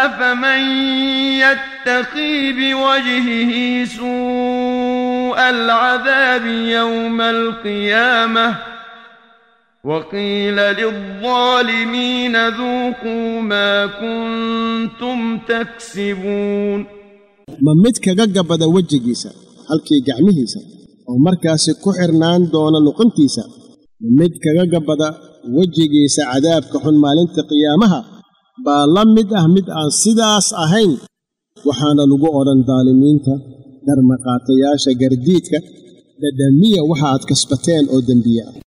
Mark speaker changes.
Speaker 1: أفمن يتقي بوجهه سوء العذاب يوم القيامة وقيل للظالمين ذوقوا ما كنتم تكسبون
Speaker 2: ma mid kaga gabbada wejigiisa halkii gacmihiisa oo markaasi ku xidhnaan doona luquntiisa ma mid kaga gabbada wejigiisa cadaabka xun maalinta qiyaamaha baa la mid ah mid aan sidaas ahayn waxaana lagu odhan daalimiinta dharmaqaatayaasha gardiidka dhadhamiya waxa aad kasbateen oo dembiye ah